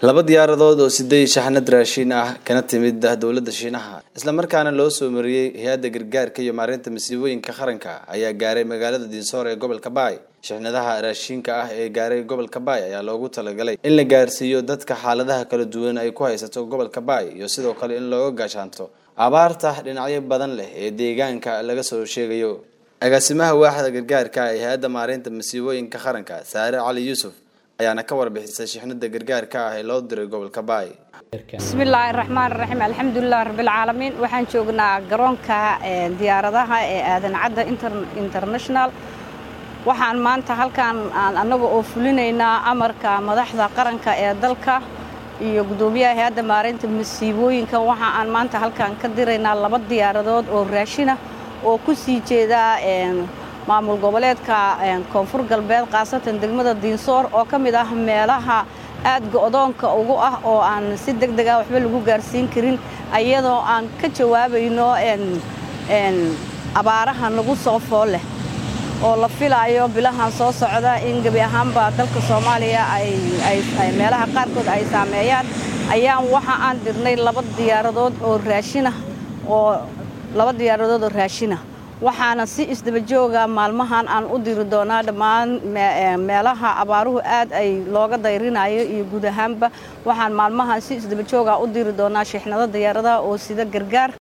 laba diyaaradood oo sideed shaxnad raashin ah kana timid dowladda shiinaha islamarkaana loo soo mariyey hay-adda gargaarka iyo maareynta masiibooyinka qaranka ayaa gaaray magaalada diinsoor ee gobolka baay shixnadaha raashinka ah ee gaaray gobolka baay ayaa loogu talagalay in la gaarsiiyo dadka xaaladaha kala duwan ay ku haysato gobolka baay iyo sidoo kale in looga gaashaanto abaarta dhinacyo badan leh ee deegaanka laga soo sheegayo agaasimaha waaxda gargaarka ee hay-adda maareynta masiibooyinka qaranka saare cali yuusuf ayaana ka warbixisay shixnada gargaarka ah ee loo diray gobolka baay bismillaahi raxmaan raxiim alxamdulilah rabbilcaalamiin waxaan joognaa garoonka diyaaradaha ee aadan cadda international waxaan maanta halkan aan annaga oo fulinaynaa amarka madaxda qaranka ee dalka iyo guddoomiyaha hay-adda maareynta masiibooyinka waxa aan maanta halkan ka diraynaa laba diyaaradood oo raashina oo ku sii jeeda maamul goboleedka koonfur galbeed khaasatan degmada diinsoor oo ka mid ah meelaha aad go-doonka ugu ah oo aan si deg deg ah waxba lagu gaarsiin karin iyadoo aan ka jawaabayno abaaraha nagu soo fool leh oo la filaayo bilahan soo socda in gebi ahaanba dalka soomaaliya meelaha qaarkood ay saameeyaan ayaan waxa aan dirnay laba diyaaradood oo raashinah oo laba diyaaradood oo raashinah waxaana si isdabajooga maalmahan aan u diri doonaa dhammaan meelaha abaaruhu aad ay looga dayrinayo iyo guud ahaanba waxaan maalmahan si isdabajooga u diri doonaa shixnado diyaaradaha oo sida gargaar